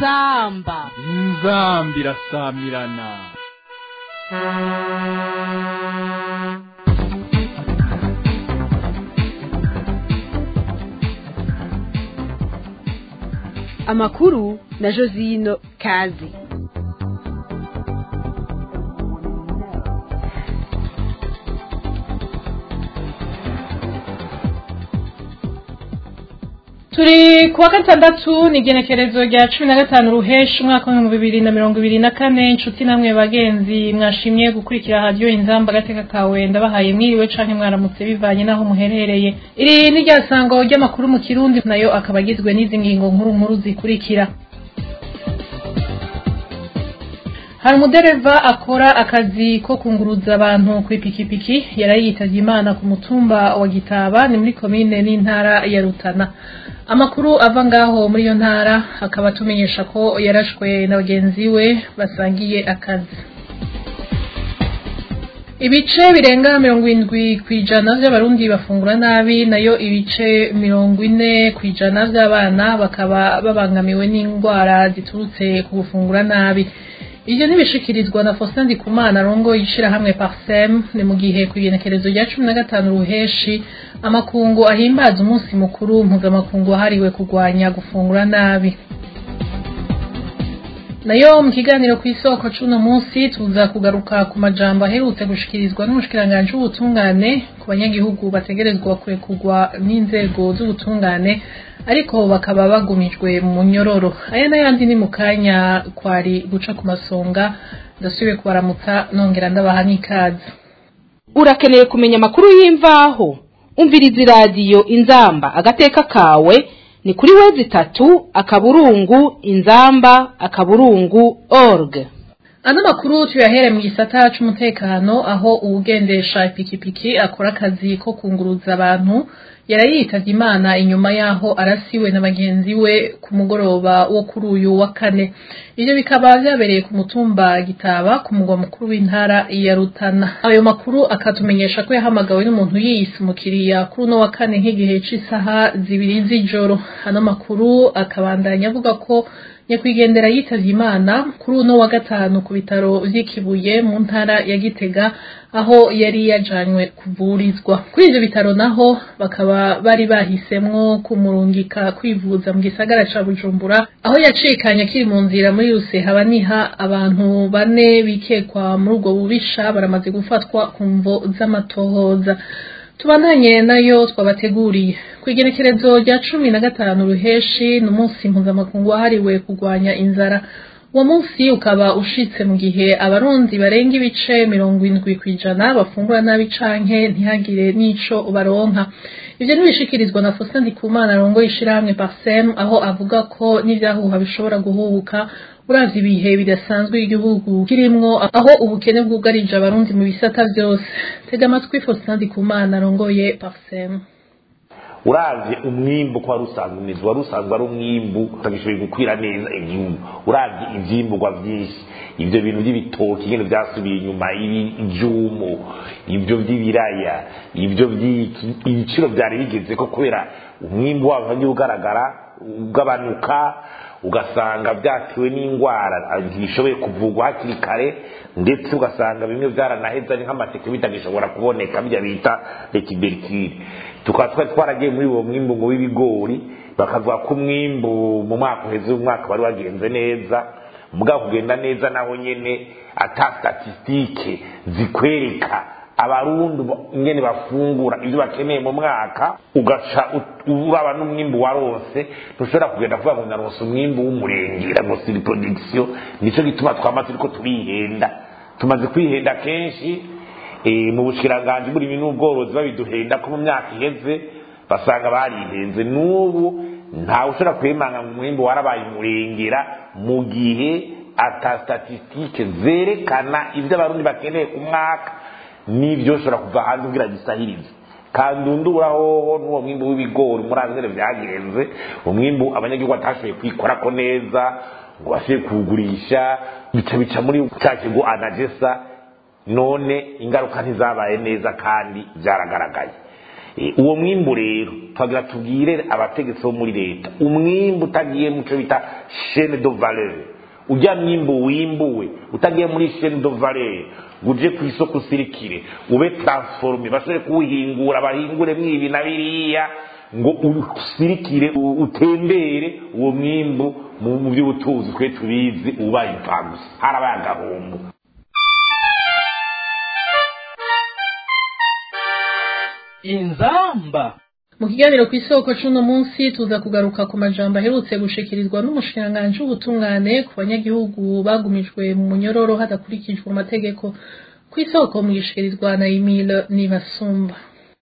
inzamba inzambi irasamirana amakuru na josino kazi turi kuwa gatandatu ni igenekerezo rya cumi na gatanu ruheshi umwaka w'ibihumbi bibiri na mirongo ibiri na kane inshuti namwe bagenzi mwashimye gukurikira radiyo inzamba agateka kawe ndabahaye mwiriwe canke mwaramutse bivanye n'aho muherereye iri ni rya sango ry'amakuru mu kirundi nayo akaba agizwe n'izi ngingo nkuru nkuru zikurikira hari umudereva akora akazi ko kunguruza abantu ku ipikipiki yari yitavye imana ku mutumba wa gitaba ni muri komine n'intara ya rutana amakuru ava ngaho muri iyo ntara akaba atumenyesha ko yarashwe na bagenzi we basangiye akazi ibice birenga mirongo indwi ku ijana by'abarundi bafungura nabi nayo ibice mirongo ine ku ijana by'abana bakaba babangamiwe n'indwara ziturutse ku gufungura nabi Ivyo nibishikirizwa na Faustin Ndikumana rongo yishirahamwe Parsem ni mu gihe ku igenekerezo rya cumi na gatanu ruheshi amakungu ahimbaza umunsi mukuru mpuzamakungu wahariwe kurwanya gufungura nabi nayo mu kiganiro ku isoko c'uno munsi tuza kugaruka ku majambo aherutse gushikirizwa n'umushikiranganji w'ubutungane ku banyagihugu bategerezwa kurekurwa n'inzego z'ubutungane ariko bakaba bagumijwe mu nyororo aya n'ayandi ni mu kanya kwari guca ku masonga ndasubiye kubaramutsa nongera ndabaha n'ikaze urakeneye kumenya amakuru y'imvaho umviriza iradiyo inzamba agateka kawe ni kuri wezi itatu akaburungu inzamba akaburungu org ano makuru tuyahere mu gisata c'umutekano aho uwugendesha ipikipiki akora akazi ko kunguruza abantu yari yitavye imana inyuma yaho arasiwe na bagenzi we ku mugoroba wo kuri uyu wa kane ivyo bikaba vyabereye ku mutumba gitaba ku mugwa mukuru w'intara ya rutana ayo makuru akatumenyesha ko yahamagawe n'umuntu yiyise umukiriya kuri uno wa kane nk'igihe c'isaha zibiri z'ijoro ano makuru akabandanya avuga ko nyakwigendera yitavye imana kuri uno wa gatanu ku bitaro vy'ikibuye mu ntara ya gitega aho yari yajanywe kuvurizwa kuri ivyo bitaro naho bakaba bari bahisemwo kumurungika kwivuza mu gisagara ca bujumbura aho yacikanye akiri mu nzira muri ruseha niha abantu bane bikekwa muri ubwo bubisha baramaze gufatwa ku mvo z'amatohoza tubandanye nayo twabateguriye ku igenekerezo rya cumi na gatanu ruheshi ni umunsi mpuzamakungu wahariwe kurwanya inzara uwo munsi ukaba ushitse mu gihe abarundi barenga ibice mirongo indwi ku ijana bafungura nabi canke ntihagire n'ico baronka ivyo ntibishikirizwa na Faustin Ndikumana arongoye ishirahamwe Parsem aho avuga ko n'ivyahuha bishobora guhubuka uravye ibihe bidasanzwe igihugu kirimwo aho ubukene bwugarije abarundi mu bisata vyose tega amatwi Faustin Ndikumana arongoye Parsem uravye umwimbu ko wari usanzwe umeze wari usanzwe ari umwimbu utagishoboye gukwira neza igihugu uravye ivyimburwa vyinshi ivyo bintu vy'ibitoki nyene vyasubiye inyuma ivyumu ivyo vy'ibiraya ivyo vy'iki ibiciro vyari bigeze ko kubera umwimbu wabo wagiye ugaragara ugabanuka ugasanga vyatewe n'ingwara ntibishoboye kuvugwa hakiri kare ndetse ugasanga bimwe vyaranaheze ari nk'amateke bitagishobora kuboneka bya bita rekiberikire tukaba twari twaragiye muri uwo mwimbu ngo w'ibigori bakavuga ko umwimbu mu mwaka uheze umwaka wari wagenze neza mugabo kugenda neza naho nyene ata statistike zikwereka abarundi ingene bafungura ivyo bakeneye mu mwaka ugaca uraba n'umwimbu warose ntushobora kugenda kuvuga ngo naronse umwimbu w'umurengera ngo siri production nico gituma twama turiko turihenda tumaze kwihenda kenshi mu bushikiranganji burimi n'ubworozi babiduhenda ko mu myaka iheze basanga barihenze n'ubu ntawe ushobora kwemanga ngo umwimbu warabaye umurengera mu gihe ata statistike zerekana ivyo abarundi bakeneye ku mwaka n'ibyo ushobora kuva hanze kugira gisahirize kandi undura hoho n'uwo mwimbu w'ibigori muri azere vyagenze umwimbu abanyagihugu batashoboye kwikorako neza ngo bashoboye kuwugurisha bica bica muri ca kigo anagesa none ingaruka ntizabaye neza kandi byaragaragaye Eh, uwo mwimbu rero twagira tubwire abategetsi bo muri leta umwimbu utagiye muco bita chaine de valeur ujya mwimbu wimbuwe utagiye muri chaine de valeur uje ku isoko usirikire ube transforme bashobore kuwuhingura bahingure mwibi na biriya ngo usirikire u- utembere uwo mwimbu mu mu by'ubutunzi twe tubizi ubaye impfagusa harabaye agahombo inzamba mu kiganiro ku isoko c'uno munsi tuza kugaruka ku majambo aherutse gushikirizwa n'umushikiranganji w'ubutungane ku banyagihugu bagumijwe mu munyororo hadakurikijwe amategeko ku isoko mu gishikirizwa na Emile Nibasumba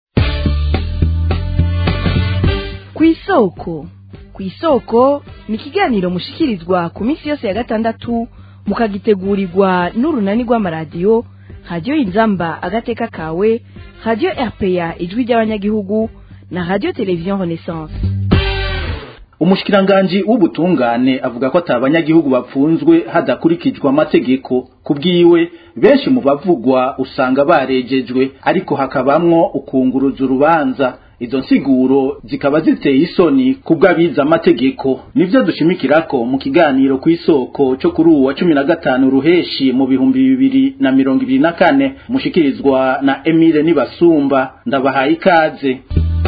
ku isoko ku isoko ni ikiganiro mushikirizwa ku minsi yose ya gatandatu mukagitegurirwa n'urunani rw'amaradiyo radiyo inzamba agateka kawe radiyo rpa ijwi ry'abanyagihugu na radiyo televiziyo renaissance umushikiranganji w'ubutungane avuga ko atabanyagihugu bapfunzwe hadakurikijwe amategeko kubwiwe benshi mu bavugwa usanga barejejwe ariko hakabamwo ukunguruza urubanza izo nsiguro zikaba ziteye isoni kubw'abize amategeko nivyo dushimikirako mu kiganiro ku isoko cyo kuri uwa cumi na gatanu ruheshi mu bihumbi bibiri na mirongo ibiri na kane mushikirizwa na Emile Nibasumba ndabahaye ikaze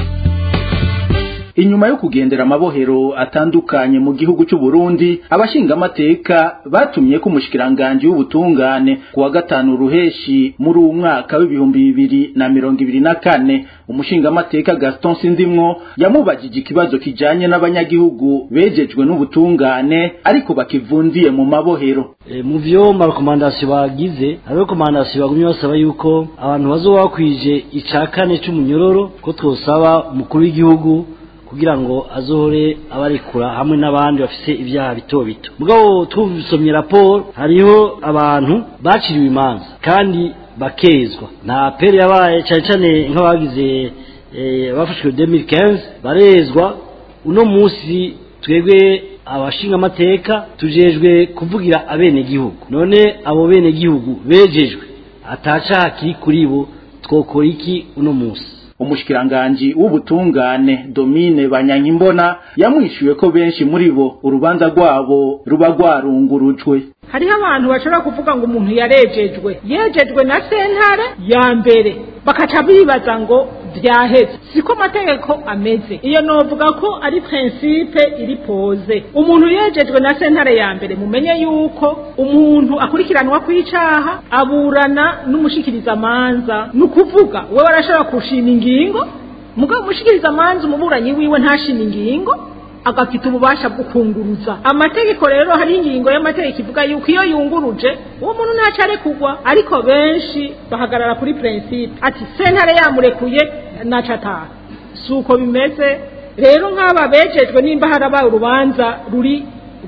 inyuma yo kugendera amabohero atandukanye mu gihugu cy'u Burundi abashingamateka batumye ko umushikiranganje w'ubutungane kuwa gatanu ruheshi muri uwo mwaka w'ibihumbi bibiri na mirongo ibiri na kane umushingamateka Gaston Sindimwo yamubajije ikibazo kijanye n'abanyagihugu bejejwe n'ubutungane ariko bakivundiye mu mabohero E, mu vyo marekomandasiyo bagize hari rekomandasiyo bagumye basaba yuko abantu bazoba bakwije ica kane c'umunyororo ko twosaba umukuru w'igihugu kugira ngo azohore abarekura hamwe n'abandi bafise ibyaha bito bito mugabo tubisomye raporo hariho abantu baciriwe imanza kandi bakezwa nta pere yabaye cyane cyane nk'abagize eh, bafashwe 2015 barezwa uno munsi twebwe abashinga amateka tujejwe kuvugira abenegihugu none abo benegihugu bejejwe atacaha kiri kuri bo twokora iki uno munsi umushikiranganji w'ubutungane Domine Banyankimbona yamwishuye ko benshi muri bo urubanza rwabo ruba rwarungurujwe hariho abantu bashobora kuvuga ngo umuntu yarejejwe yejejwe na sentare ya mbere bakaca bibaza ngo vyaheze siko amategeko ameze iyo novuga ko ari prinsipe iri poze umuntu yejejwe na sentare ya mbere mumenye yuko umuntu akurikiranwa kw'icaha aburana n'umushikirizamanza ni ukuvuga we barashobora kushima ingingo mugabo umushikirizamanza umuburanyi wiwe ntashima ingingo agafite ububasha bwo kunguruza amategeko rero hari ingingo y'amategeko ivuga yuko iyo yunguruje uwo muntu ntacyo arekugwa ariko benshi bahagarara kuri prinsipe ati sentare yamurekuye ntacyo ataha si uko bimeze rero nk'aba bejejwe nimba harabaye urubanza ruri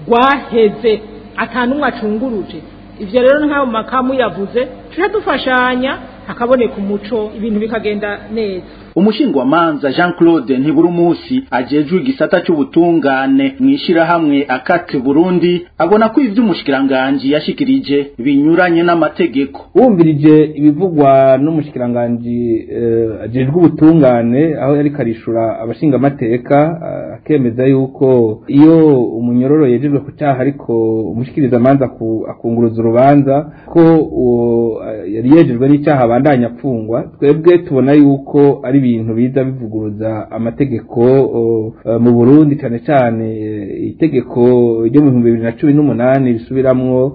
rwaheze atanumwe acunguruje ivyo rero nk'abo makamu yavuze tuja dufashanya hakaboneka umuco ibintu bikagenda neza umushingwamanza Jean Claude Ntiburumusi ajejwe igisata c'ubutungane mwishirahamwe akate Burundi abona ko ivy'umushikiranganje yashikirije binyuranye n'amategeko wumvirije ibivugwa n'umushikiranganji uh, ajejwe ubutungane aho yari karishura abashinga amateka uh, akemeza yuko iyo umunyororo yejejwe ku cyaha ariko umushikiriza amanza akunguruza urubanza ko uh, yari yejejwe n'icyaha abandanya apfungwa twebwe tubona yuko ari ibintu biza bivuguruza amategeko mu Burundi cyane cyane itegeko ryo mu bihumbi bibiri na cumi n'umunani risubiramwo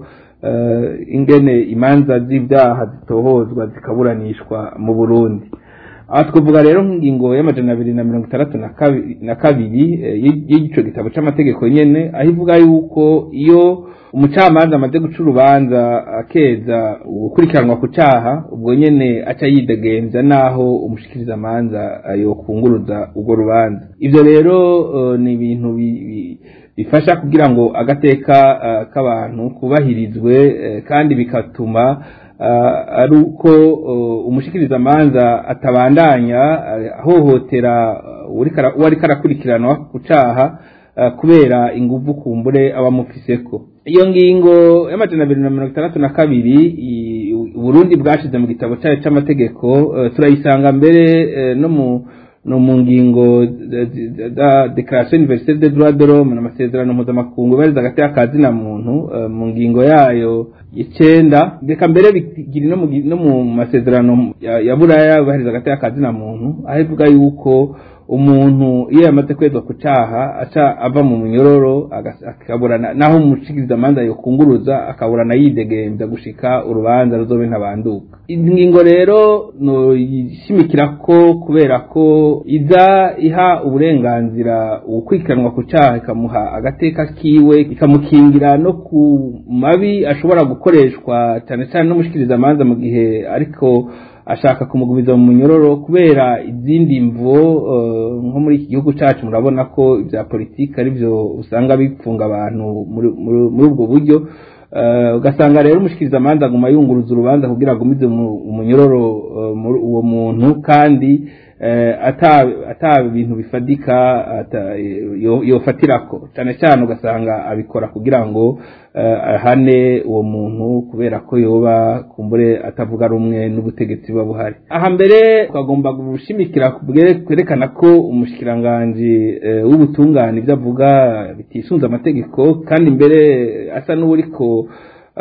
ingene imanza z'ibyaha zitohozwa zikaburanishwa mu Burundi aha twavuga rero nk'ingingo y'amajana abiri na mirongo itandatu na kabiri y'igico gitabo c'amategeko nyene aho ivuga yuko iyo umucamanza amaze guca urubanza akeza gukurikiranwa ku cyaha ubwo nyene aca yidegenza naho umushikiriza amanza yokunguruza urwo rubanza ivyo rero ni ibintu bifasha kugira ngo agateka k'abantu kubahirizwe kandi bikatuma ari uko umushikiriza amanza atabandanya ahohotera uwo ariko arakurikiranwa ku cyaha kubera inguvu kumbure abamufiseko iyo ngingo y'amajana abiri na mirongo itandatu na kabiri Burundi bwashize mu gitabo cyayo cy'amategeko turayisanga mbere no mu no mu ngingo za declaration universelle des droits de l'homme n'amasezerano mpuzamakungu bariza hagati y'akazi na muntu mu ngingo yayo icenda reka mbere bigira no mu masezerano ya buraya bariza hagati y'akazi na muntu aho ivuga yuko umuntu iyo yamaze kwezwa ku cyaha aca ava mu munyororo akaburana naho umushikiriza amanza yokunguruza akaburana yidegembya gushika urubanza ruzobe ntabanduka ingingo rero no yishimikira ko kubera ko iza iha uburenganzira ukwikiranwa ku cyaha ikamuha agateka kiwe ikamukingira no ku mabi ashobora gukoreshwa cyane cyane n'umushikiriza amanza mu gihe ariko ashaka kumugumiza mu munyororo kubera izindi mvo nko muri iki gihugu cyacu murabona ko ibya politiki ari byo usanga bifunga abantu muri ubwo buryo ugasanga rero umushikiriza amanza aguma yunguruza urubanza kugira agumize umunyororo uwo muntu kandi ata bintu bifadika yofatirako cyane cyane ugasanga abikora kugira ngo ahane uwo muntu kubera ko yoba kumbure atavuga rumwe n'ubutegetsi buba buhari aha mbere twagomba gushimikira kwerekana ko umushikiranganji w'ubutungane ibyo avuga bitisunze amategeko kandi mbere asa n'uburiko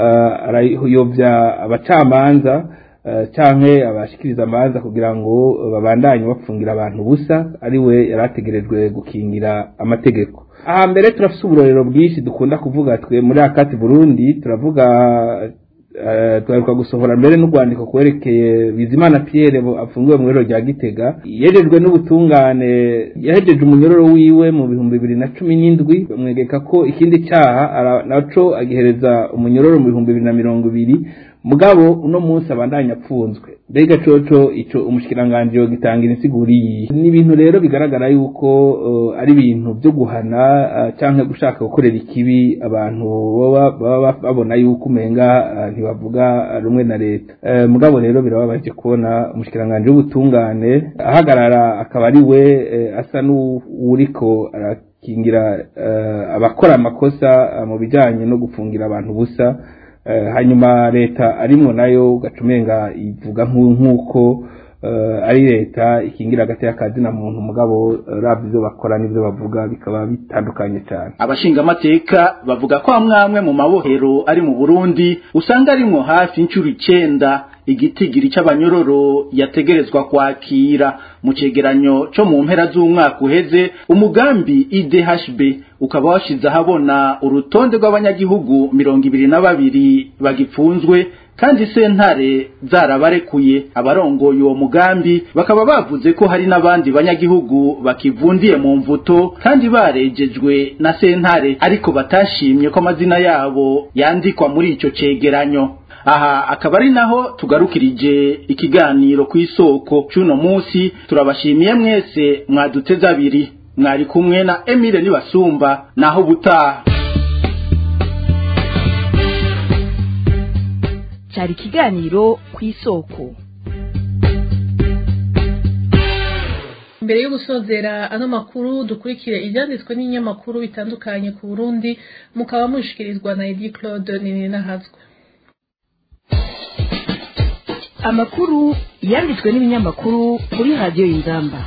arayobya abacamanza canke abashikiriza amanza kugira ngo babandanye bapfungira abantu busa ari we yari ategerejwe gukingira amategeko aha mbere turafise uburorero bwinshi dukunda kuvuga twe muri akati burundi turavuga twaheruka gusohora mbere n'urwandiko kwerekeye bizimana pierre afungiwe mu rero rya gitega yejejwe n'ubutungane yahejeje umunyororo wiwe mu bihumbi bibiri na cumi n'indwi bamwegeka ko ikindi cyaha naco agihereza umunyororo mu bihumbi bibiri na mirongo ibiri mugabo uno munsi abandanya apfunzwe mbega coco ico umushikiranganje yogitangira insiguriye ni ibintu rero bigaragara yuko uh, ari ibintu byo guhana uh, canke gushaka gukorera ikibi abantu baba babona yuko umenga uh, ntibavuga rumwe na leta uh, mugabo rero birababaje kubona umushikiranganje w'ubutungane ahagarara akaba ari we uh, asa n'uwuriko arakingira uh, abakora amakosa uh, mu bijanye no gufungira abantu busa hanyuma leta arimwo nayo ugacumenga ivuga nk'uko ari leta ikingira hagati y'akazi na muntu mugabo raba ibyo bakora n'ibyo bavuga bikaba bitandukanye cyane abashingamateka bavuga ko amwe mu mabohero ari mu burundi usanga arimwo hafi inshuro icenda igitigiri c'abanyororo yategerezwa kwakira mu cegeranyo co mu mpera z'umwaka uheze umugambi IDHB ukaba washize ahabona urutonde rw'abanyagihugu mirongo ibiri na babiri bagipfunzwe kandi sentare zarabarekuye abarongoye uwo mugambi bakaba bavuze ko hari n'abandi banyagihugu bakivundiye mu mvuto kandi barejejwe na sentare ariko batashimye ko amazina yabo yandikwa muri ico cegeranyo aha akaba ari naho tugarukirije ikiganiro ku isoko c'uno munsi turabashimiye mwese mwaduteze abiri mwari kumwe na Emile Nibasumba naho butaha cyari ikiganiro ku isoko mbere yo gusozera ano makuru dukurikire ibyanditswe n'inyamakuru bitandukanye ku burundi mukaba mushikirizwa na edi claude ninahazwe amakuru yanditswe n'ibinyamakuru kuri radiyo y'ingamba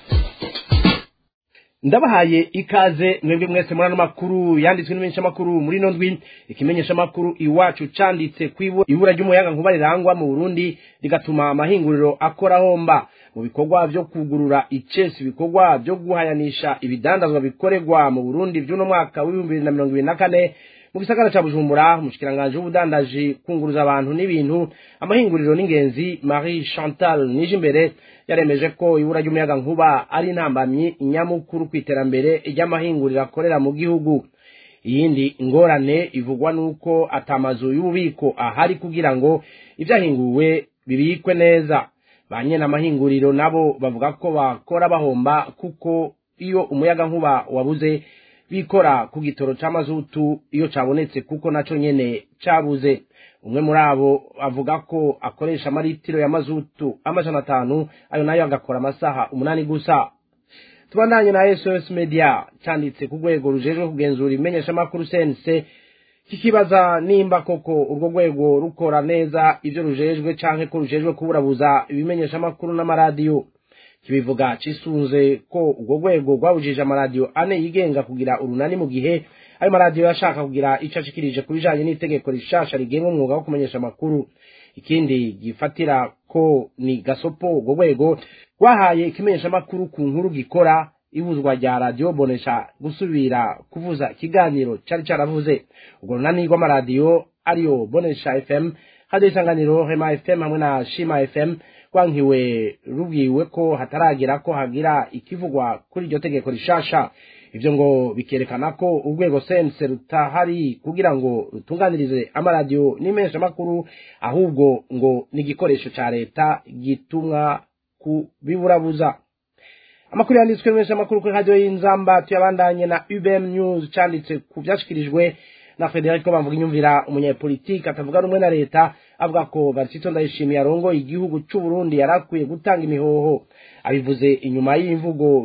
ndabahaye ikaze mwebwe mwese muri ano makuru yanditswe n'imenyeshamakuru muri ino ndwi ikimenyeshamakuru iwacu canditse ku ibura ry'umuyaga nkuba rirangwa mu burundi rigatuma amahinguriro akora homba mu bikorwa vyo kugurura icesi ibikorwa vyo guhayanisha ibidandazwa bikorerwa mu burundi vy'uno mwaka w'ibihumbi bibiri na mirongo ibiri na kane mu gisagara ca bujumbura umushikiranganji w'ubudandaji kunguruza abantu n'ibintu amahinguriro n'ingenzi marie chantal nije imbere yaremeje ko ibura ry'umuyaga nkuba ari intambamyi nyamukuru ku iterambere ry'amahinguriro akorera mu gihugu iyindi ngorane ivugwa n'uko atamazu y'ububiko ahari kugira ngo ibyahinguwe bibikwe neza ba nyene amahinguriro nabo bavuga ko bakora bahomba kuko iyo umuyaga nkuba wabuze bikora ku gitoro c'amazutu iyo cabonetse kuko naco nyene cabuze umwe muri abo avuga ko akoresha amaritiro ya mazutu amajana atanu ayo nayo agakora amasaha umunani gusa tubandanye na sos media canditse ku rwego rujejwe kugenzura imenyeshamakuru cnc kikibaza nimba koko urwo rwego rukora neza ivyo rujejwe canke ko rujejwe kuburabuza ibimenyeshamakuru n'amaradiyo kibivuga cisunze ko urwo rwego rwabujije amaradiyo ane yigenga kugira urunani mu gihe ayo maradiyo yashaka kugira ico ashikirije ku bijanye n'itegeko rishasha rigenga umwuga wo kumenyesha amakuru ikindi gifatira ko ni gasopo urwo rwego rwahaye ikimenyeshamakuru ku nkuru gikora ibuzwa rya radiyo bonesha gusubira kuvuza ikiganiro cari caravuze urwo runani rw'amaradiyo ariyo bonesha fm hadiyo isanganiro hema fm hamwe na shima fm rwankiwe rubwiwe ko hataragera ko hagira ikivugwa kuri iryo tegeko rishasha ivyo ngo bikerekana ko urwego sense rutahari kugira ngo rutunganirize amaradiyo n'imeshamakuru ahubwo ngo ni igikoresho ca leta gitumwa kubiburabuza amakuru yanditswe n'imeshamakuru kuri radiyo y'inzamba tuyabandanye na ubm news canditse ku vyashikirijwe na Federico bamvuga inyumvira umunyepolitiki atavuga rumwe na leta avuga ko Barcito ndayishimiye arongo igihugu c'u Burundi yarakwiye gutanga imihoho abivuze inyuma y'imvugo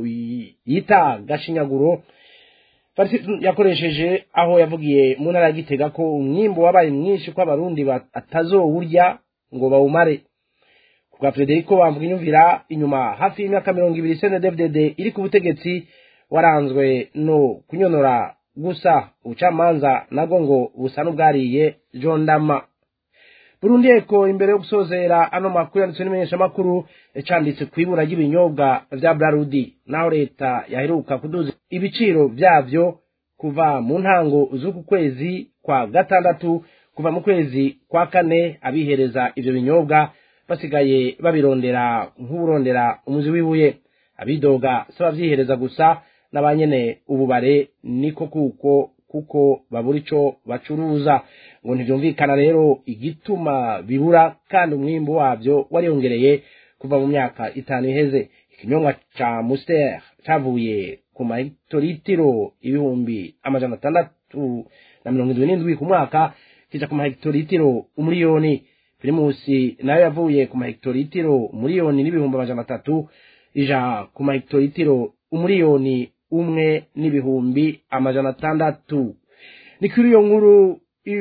yita gashinyaguro Barcito yakoresheje aho yavugiye mu ntara ya Gitega ko umwimbo wabaye mwinshi ko abarundi atazowurya ngo bawumare kubwa Federico bamvuga inyumvira inyuma hafi y'imyaka mirongo ibiri CNDD-FDD iri ku butegetsi waranzwe no kunyonora gusa ubucamanza nabwo ngo busa n'ubwariye jondama burundi eko imbere yo gusozera ano makuru yanditswe n'imenyeshamakuru canditse ku ibura ry'ibinyobwa vya brarudi naho leta yaheruka kuduza ibiciro vyavyo kuva mu ntango z'uku kwezi kwa gatandatu kuva mu kwezi kwa kane abihereza ivyo binyobwa basigaye babirondera nk'uburondera umuzi w'ibuye abidoga si abavyihereza gusa n'abanyene ububare niko kuko kuko babura ico bacuruza ngo ntivyumvikana rero igituma bibura kandi umwimbu wavyo wariyongereye kuva mu myaka itanu iheze ikinyobwa ca muster cavuye ku mahegitoritiro ibihumbi amajana atandatu na mirongo indwi n'indwi ku mwaka kija ku mahegitoritiro umuriyoni primusi nayo yavuye ku mahegitoritiro umuriyoni n'ibihumbi amajana atatu ija ku mahegitoritiro umuriyoni umwe n'ibihumbi amajana atandatu ni kuri iyo nkuru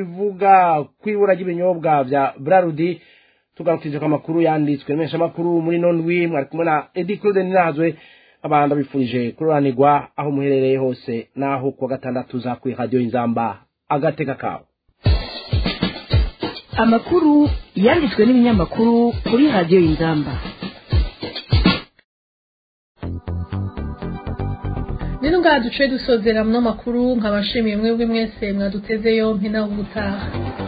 ivuga ku ibura ry'ibinyobwa vya brarudi tugarukije ku makuru yanditswe menshi amakuru muri nondwi mwari kumwe na edi claude ninazwe abanda bifurije kururanirwa aho muherereye hose n'aho kuwa gatandatu za kuri radiyo inzamba agateka kawe amakuru yanditswe n'ibinyamakuru kuri radiyo inzamba rero ngaha duce dusozera mu makuru nkabashimiye mwebwe mwese mwaduteze yompi naho ubutaha